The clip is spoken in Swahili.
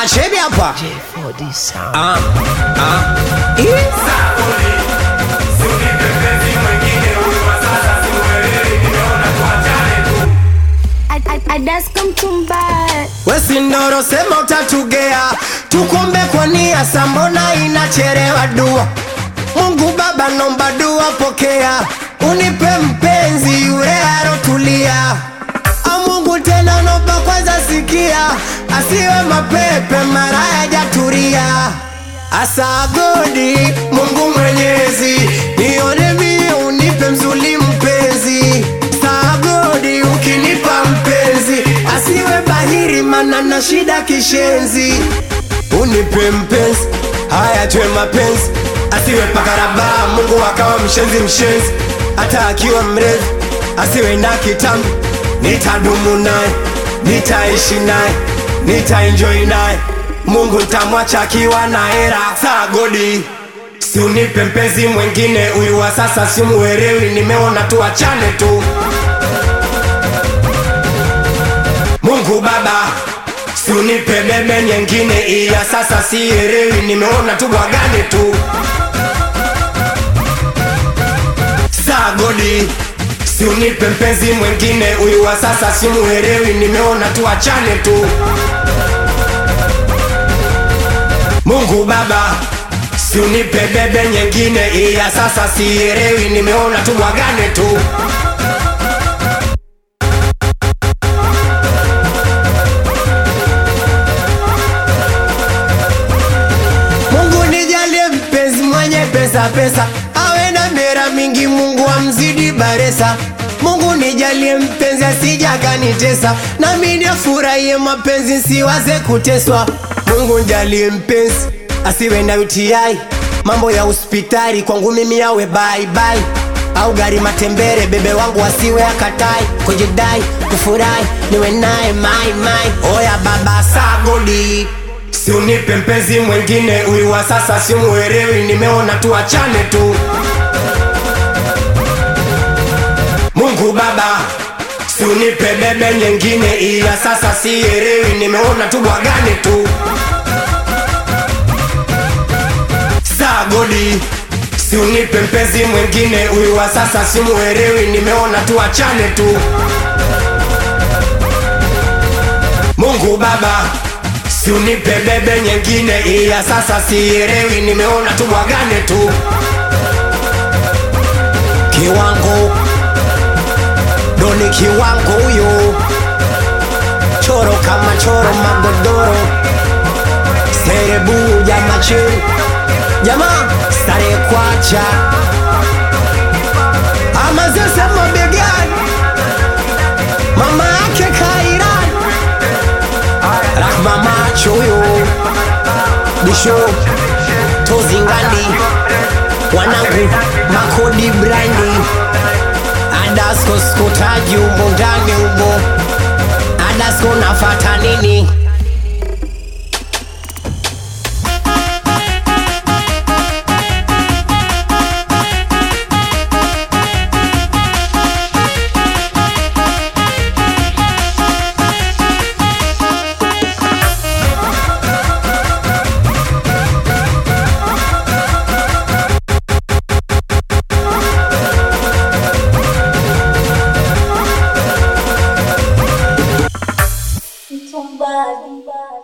Achebi hapa. J4D sound. Ah, ah. Ii. Adaska mtumbaya Wesi ndoro sema utatugea, tukombe kwa nia, sambona inacherewa dua. Mungu Baba nomba dua, pokea, unipe mpenzi yule arotulia. A Mungu tena nomba kwanza sikia, asiwe mapepe mara yajaturia. Asagodi Mungu Mwenyezi, nione mie unipe mzuli mpenzi. Sagodi ukinipa mpenzi, asiwe bahiri mana na shida kishenzi. Unipe mpenzi, haya tuwe mapenzi, asiwe pakaraba. Mungu akawa mshenzi mshenzi, hata akiwa mrefu asiwe na kitambi. Nitadumu naye, nitaishi naye, nitaenjoy naye. Mungu ntamwacha akiwa na hera. Sagodi Si unipe mpenzi mwengine, huyu wa sasa simuelewi, nimeona tu achane tu. Mungu Baba, si unipe bebe nyengine, iya sasa sielewi, nimeona tu bwagane tu. Sagodi, si unipe mpenzi mwengine, huyu wa sasa simuelewi, nimeona tu achane tu. Mungu Baba, si unipe bebe nyengine, iya sasa sielewi, nimeona tu bwagane tu. Mungu nijalie mpenzi mwenye pesa pesa, awe na mera mingi, Mungu amzidi baresa. Mungu nijalie mpenzi asija kanitesa, nami nifurahie mapenzi siwaze kuteswa. Mungu nijalie mpenzi asiwe na UTI, mambo ya hospitali kwangu mimi yawe bye bye au gari matembere, bebe wangu asiwe akatai kujidai kufurahi niwe naye mai mai. Oya baba sagodi Si unipe mpenzi mwengine, huyu wa sasa simuelewi, nimeona tu achane tu. Mungu Baba, si unipe bebe nyengine, iya sasa sielewi, nimeona tu bwagane tu. Sagodi, si unipe mpenzi mwengine, huyu wa sasa simuelewi, nimeona tu achane tu. Mungu Baba, si unipe bebe nyengine, iya sasa sielewi, nimeona tu bwagane tu. Kiwango doni, kiwango huyo, choro kama choro, magodoro serebu jama chini, jamaa stare kwacha ama zese mabegani, mama yake kairani Rahma macho huyo Bisho Tozingandi Wanangu Makodi Brandi Adasko skotaji umo ndani umo Adasko nafata nini mtumbaya